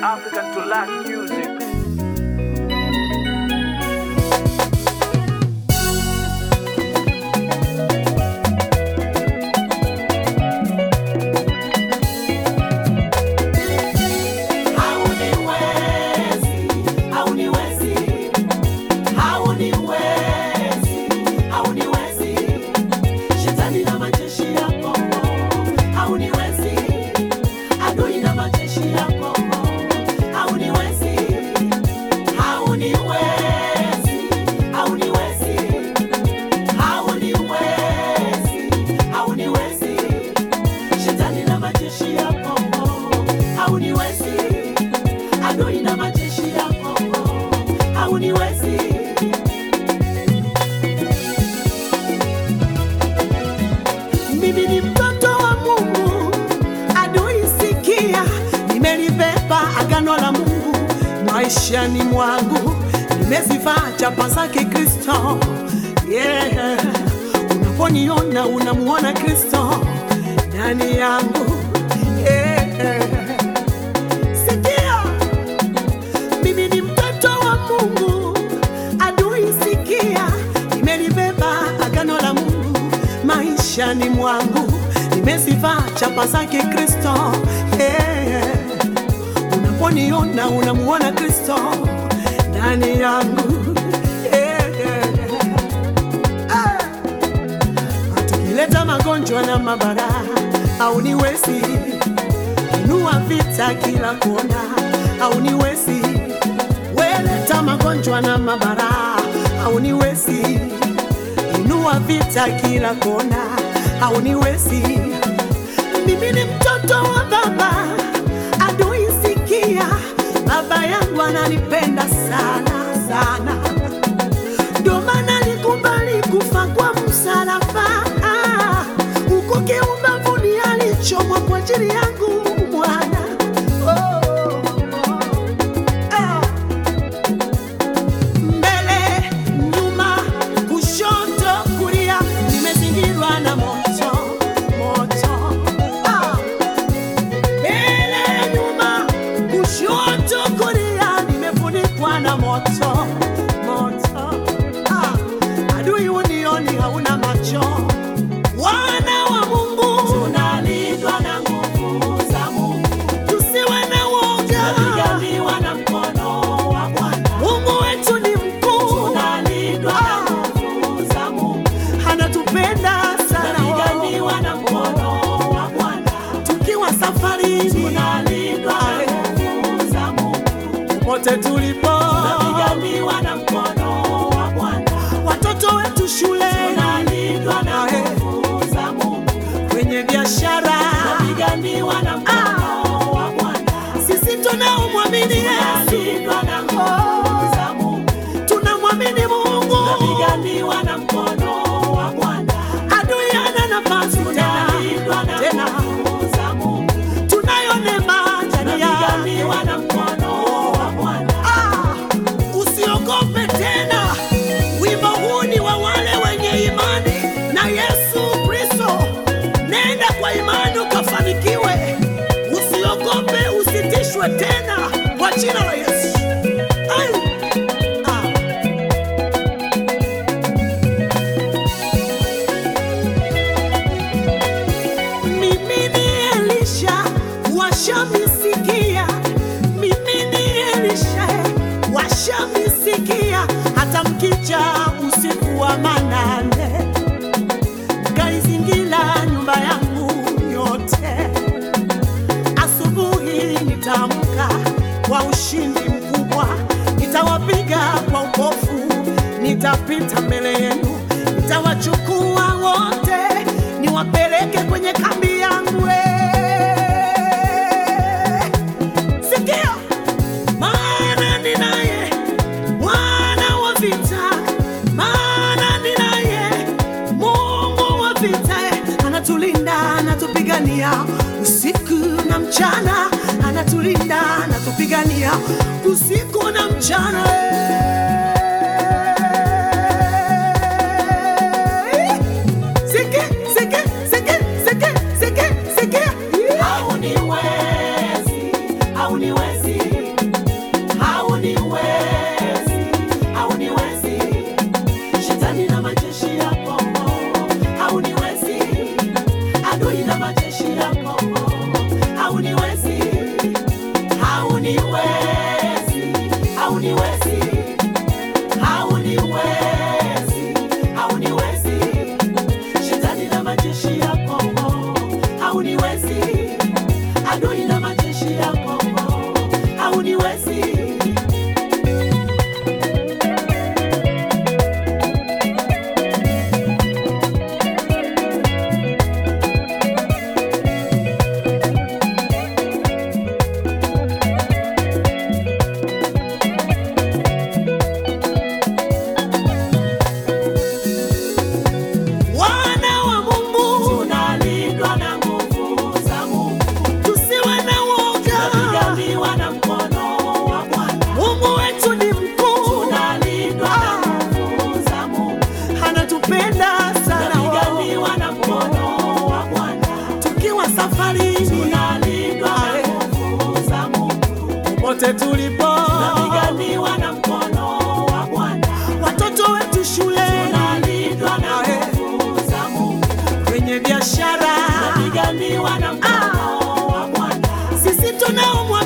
African to lack music. Mimi ni mtoto wa Mungu, adui sikia, nimelibeba agano la Mungu maishani mwangu, nimezivaa chapa zake Kristo. Yeah. Unaponiona unamuona Kristo ndani yangu. Yeah. Sikia, mimi ni mtoto wa Mungu, adui sikia, nimelibeba agano la Mungu maishani mwangu, nimezivaa chapa zake Kristo. Yeah. Unaponiona unamuona Kristo ndani yangu. Yeah. Ah. Tukileta magonjwa na mabara au niwezi inua vita kila kona au niwezi weleta magonjwa na mabara au niwezi inua vita kila kona au niwezi mimi ni mtoto wa baba adui sikia baba yangu ananipenda sana sana ndio maana alikubali kufa kwa msalaba Ah, huko kiumbavuni alichomwa kwa ajili yangu mwana oh, ah. mbele nyuma kushoto kulia nimezingirwa na moto moto ah. mbele nyuma kushoto kulia nimefunikwa na moto moto ah. adui unioni hauna macho wana wa mungu tunalindwa na nguvu za mungu tusiwe na woga tunapiganiwa na mkono wa bwana mungu wetu ni mkuu tunalindwa na nguvu za mungu anatupenda sana tunapiganiwa na mkono wa bwana tukiwa safari tunalindwa na nguvu za mungu popote tulipo tunapiganiwa na mkono wa bwana watoto wetu shule tunalindwa na nguvu za mungu kwenye biashara tunapiganiwa na mkono wa bwana sisi tunaomwamini Yesu na nguvu za Mungu tunamwamini Mungu tunapiganiwa na mkono wa Bwana adui hana nafasi tena tena za Mungu tunayo neema ndani ya na mkono wa Bwana ah, usiogope tena wimbo huu ni wa wale wenye imani na Yesu Kristo nenda kwa imani ukafanikiwe usiogope usitishwe tena kwa jina la Yesu Ai! Ah. Mimi ni Elisha washamisikia, mimi ni Elisha washamisikia, hata mkija usiku wa manane kaizingira nyumba yangu yote. Asubuhi nitaamka kwa ushindi mkubwa, nitawapiga kwa upofu, nitapita mbele yenu, nitawachukua wote, niwapeleke kwenye kambi yangu. eh. Sikia, maana ninaye Bwana wa vita, maana ninaye Mungu wa vita, anatulinda, anatupigania usiku na mchana, anatulinda, anatupigania usiku na mchana. Siki, siki, siki, siki, siki, siki. hauniwezi hauniwezi popote tulipo, tunapiganiwa na mkono wa Bwana, watoto wetu shuleni, tunalindwa na nguvu za Mungu, kwenye biashara, tunapiganiwa na mkono wa Bwana, sisi tunaumwa